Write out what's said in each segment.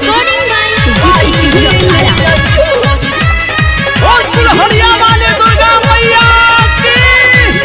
Recording by Zee Studio Clara. और दुल्हनिया वाले दुर्गा मैया की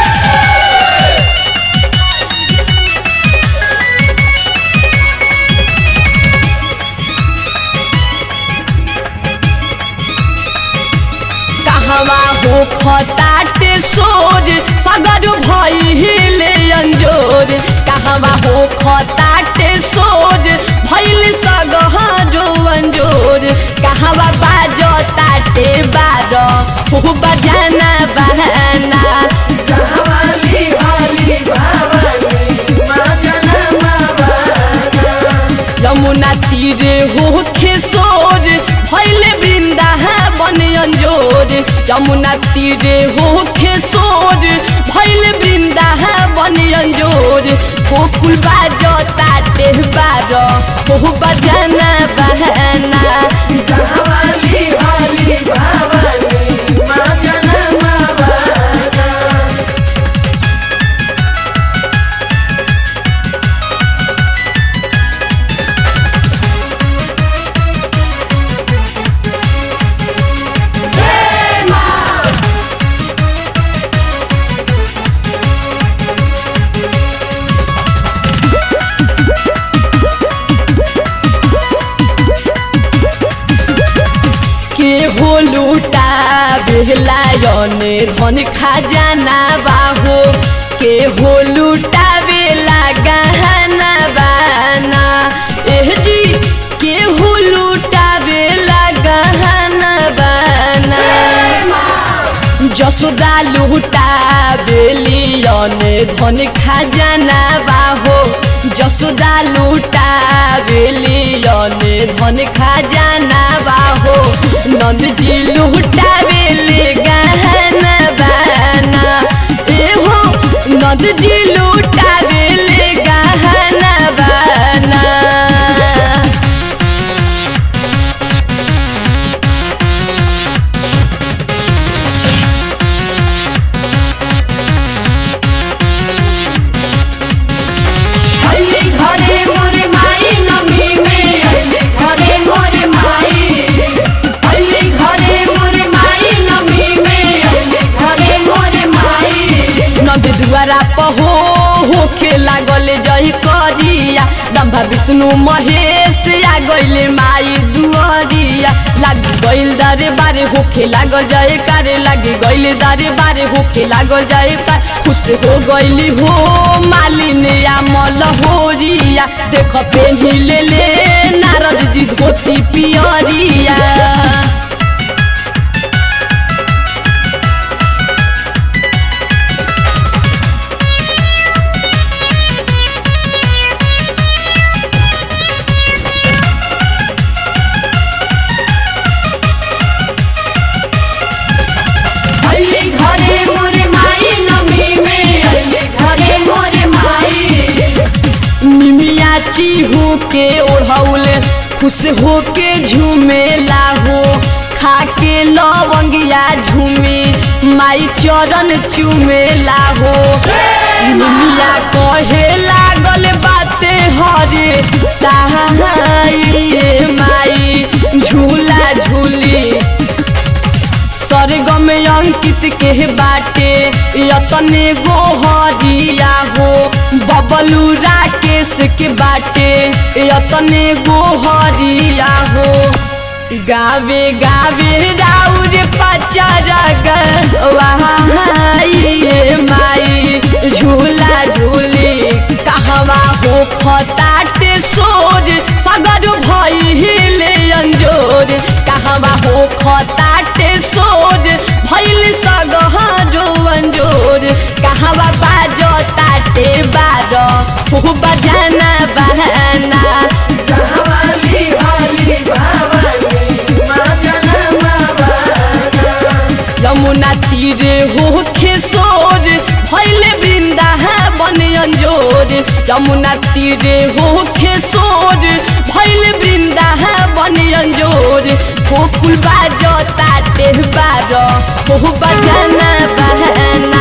कहवा हो खताटे सोर सगर भइले अंजोर कहवा हो खताटे सोर भइल सगहरो अंजोर कहवा बाजो ताटे बार हो बजाना बहाना कहवाली हली भवानी माजना मावाना यमुना तीरे हो खेसोर भैले वृंदा बन अंजोर यमुना तीरे हो खेसोर भैले वृंदा बन अंजोर गोकुल बाजो ताटे बार हो बजाना बहाना कहवाली हली भवानी माजना मावाना के हो लूटा बेलायने धन खजाना बाहो के हो लूटा बेला गहना बाना एह जी के हो लूटा बेला गहना बाना যশোদা লুটা বেলিয়নে ধন খাজানা বাহো যশোদা লুটা বেলিয়নে ধন খাজানা বাহো নন্দজি লুটা বেলে গহনা বানা এহো নন্দজি লুটা বেলে গহনা বানা अइले घरे मोरे माई नमी में अइले घरे मोरे माई अइले घरे मोरे माई नमी में अइले घरे मोरे माई नद दुआरा पहो होखे लागल जय करिया ब्रह्मा विष्णु महेश आ गइले माई दुआरिया लाग गइल दारे बारे होखे लागल जय कारे लागी गइल दारे बारे होखे लागल जय कार खुश हो गइली हो मालिन या मलहोरिया देख पेन्ही ले ले नारद जी धोती पियरिया अइले घरे मोरे माई नमी में अइले घरे मोरे माई निमिया चीहू के ओढ़ौल खुश होके झूमेला हो खाके लवंगिया झूमे माई चरण चूमेला हो निमिया कहे लागल बाते हरे सहाय माई झूला झूली सरगम अंकित के बाटे यतने गोहरिया हो बबलू राकेश के बाटे यतने गोहरिया हो गावे गावे राउर पचरग वहाइए माई झूला झूली कहवा हो खताटे सोर सगर भइले अंजोर कहवा हो खताटे सोर भइल सगहरो अंजोर कहवा बाजो ताटे बार हो बजाना बहाना कहवाली हली भवानी माजना मावाना यमुना तीरे हो खेसोर भैले वृंदा बन अंजोर यमुना तीरे हो खेसोर भैले वृंदा बन अंजोर गोकुल बाजो ताटे बार हो बजाना बहाना